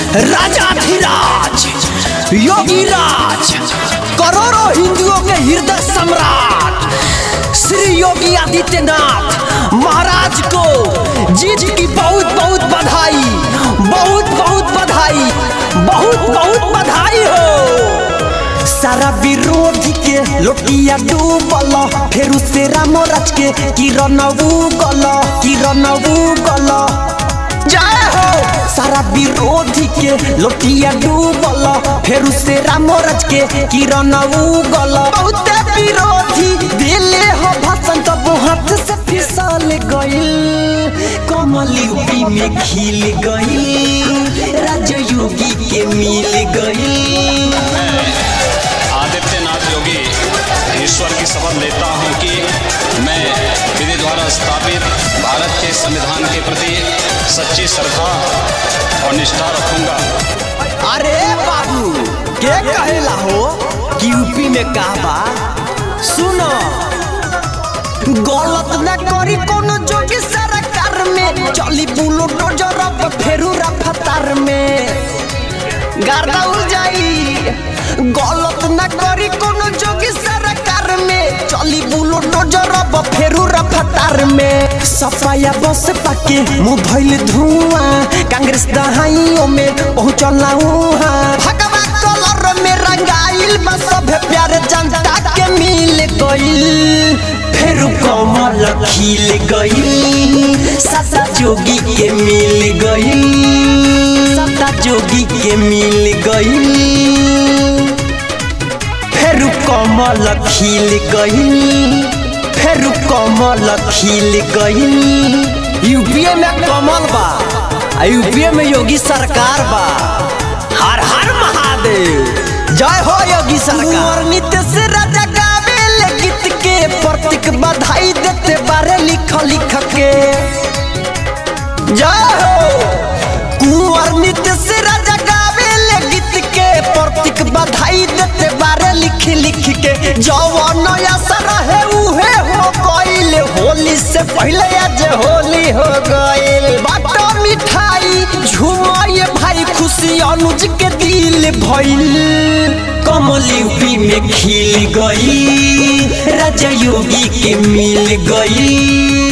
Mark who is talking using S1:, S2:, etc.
S1: राजाधिराज योगी राज करोड़ों हिंदुओं के हृदय सम्राट श्री योगी आदित्यनाथ महाराज को जीत की बहुत बहुत बधाई बहुत बहुत बधाई बहुत बहुत बधाई हो सारा विरोधी के लोटिया डूबल फिर से राम राज के किरण उगल किरण उगल जय हो सारा विरोधी के लोटिया डूबल फिर से राम राज के किरण उगल बहुत विरोधी दिले हो भाषण तब हाथ से फिसल गइल कमल यूपी में खिल गइल राजयोगी के मिल गइल
S2: आदित्यनाथ योगी ईश्वर की शपथ लेता हूं कि मैं विधि द्वारा स्थापित भारत के संविधान के प्रति सच्ची श्रद्धा और निष्ठा रखूंगा
S1: अरे बाबू के कहेला हो कि यूपी में का बा सुनो गलत न करी कोनो जोगी सरकार में चली बुलो डोजर अब फेरू रफ्तार में गर्दा उड़ जाई गलत न करी कोनो जोगी सरकार में चली बुलो डोजर अब फेरू रफ्तार में सफाया बस पाके मुंह धइल धुआं कांग्रेस दहाइयों में पहुंचल उहाँ भगवा कलर में रंगाइल बा सब प्यारे जनता के मिल गइल फेरू कमल खिल गइल सदा जोगी के मिल गइल सदा जोगी के मिल गइल फेरू कमल खिल गइल फेरू कमल खिल गइल यूपीए में कमल बा आ यूपीए में योगी सरकार बा हर हर महादेव जय हो योगी सरकार नीतीश राजा गावेले गीत के प्रतीक बधाई देते बारे लिख लिख के जय हो कुंवर नीतीश राजा गावेले गीत के प्रतीक बधाई देते बारे लिख लिख के जवन असर है उहे हो गइल होली से पहले आज होली हो गइल बाटो मिठाई झुमाए भाई खुशी अनुज के दिल भइल कमल यूपी में खिल गई राजा योगी के मिल गई